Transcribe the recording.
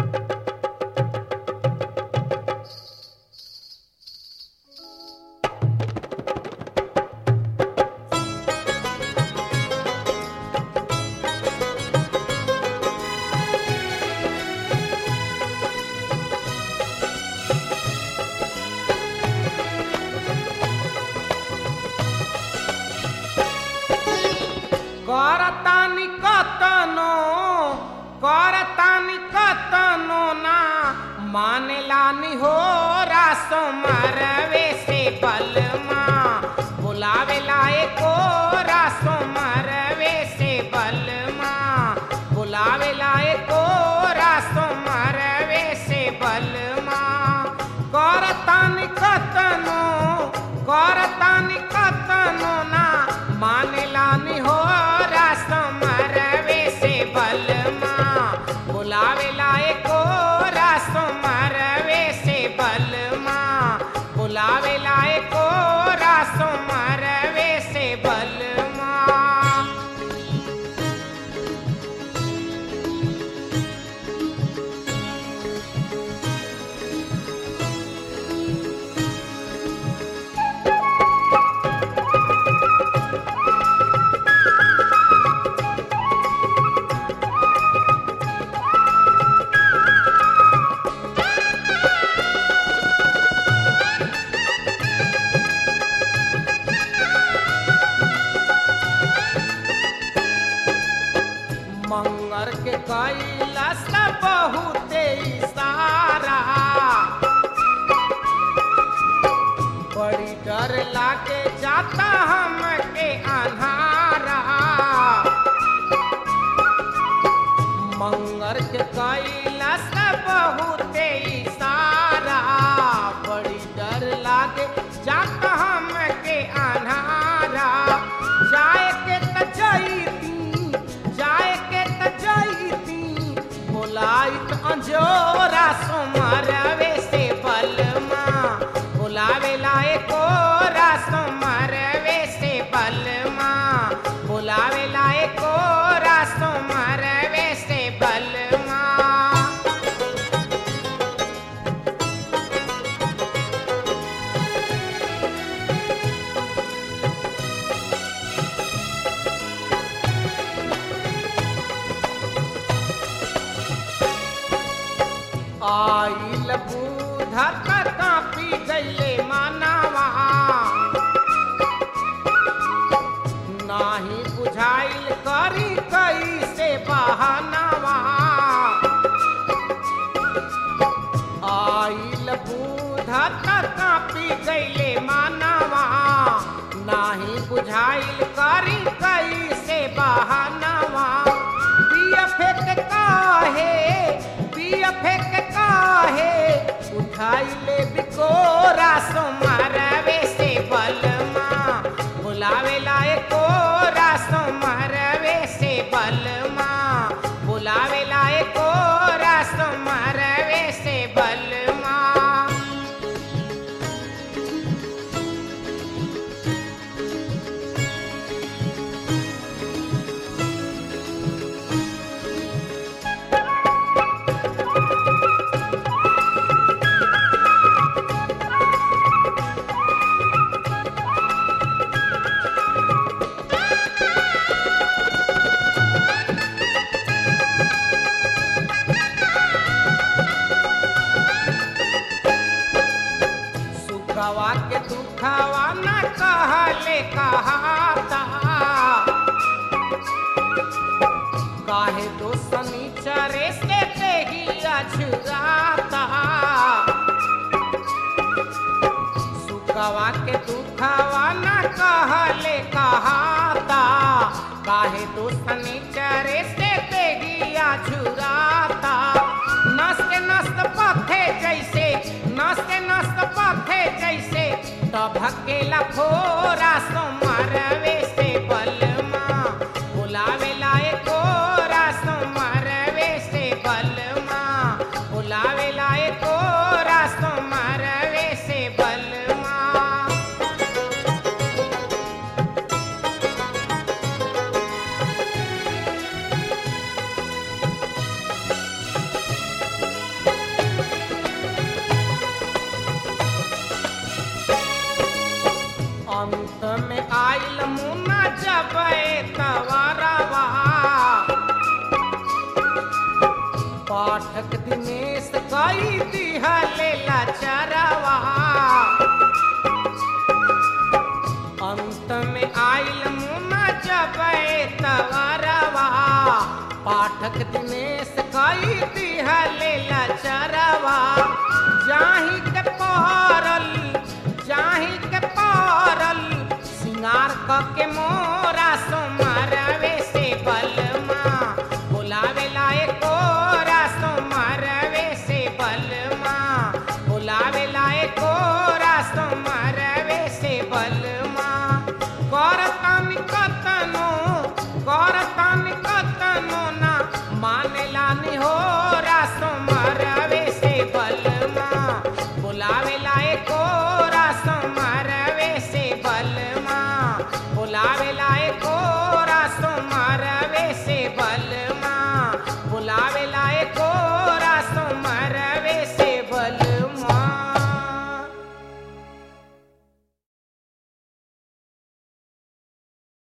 करतानी कतनो करतानी कतनो ना मानेलानी हो रासो मरवे से बलमा बुलावेला एको रासो मरवे से बलमा बुलावेला एको रासो मरवे से बलमा करतानी कतनो करतानी कतनो ना मानेलानी हो रास मरवे से बलमा बुलावेला एको रास मरवे से बलमा बुलावेला एको रास मरवे से बलमा मंगर के कैलाश बहुते इशारा बड़ी डर लागे जाता हमके अन्हारा मंगर के कैलाश बहुते इशारा बड़ी डर लागे जाता हमके अन्हारा जाए के त जईती जाए के त जईती बोलाइत अंजोरा सोमरवे से बलमा बुलावेला एको रासो मरवे से बलमा बुलावेला एको रासो मरवे से बलमा आइल बूढ़ा कापी गईले मानवा नाही बुझाइल करी कैसे बहानवा आइल बूढ़ा कापी गईले मानवा नाही बुझाइल करी कैसे बहानवा पिया फेंक काहे पिया फेंक काहे उठाई ले बिकोरा सो मारवे से बलमा बुलावेला एको रासो मारवे से बलमा बुलावेला एको रासो मारवे से बलमा सुखवा के दुखवा न कहले कहाता काहे दो शनिचरे से देही अछुराता सुखवा के दुखवा न कहले कहाता काहे दो शनिचरे से देही अछुराता नस्त नस्त पथे जैसे नस्त नस्त पथे जैसे तभकेला फोरा सो मरवे से बलमा बुलावेला एको रासो मरवे से बलमा बुलावेला एको रासो मरवे से बलमा जब तवरवा पाठक दिनेश कई दिहले लचरवा अंत में आइल मुना जब तवरवा पाठक दिनेश कई दी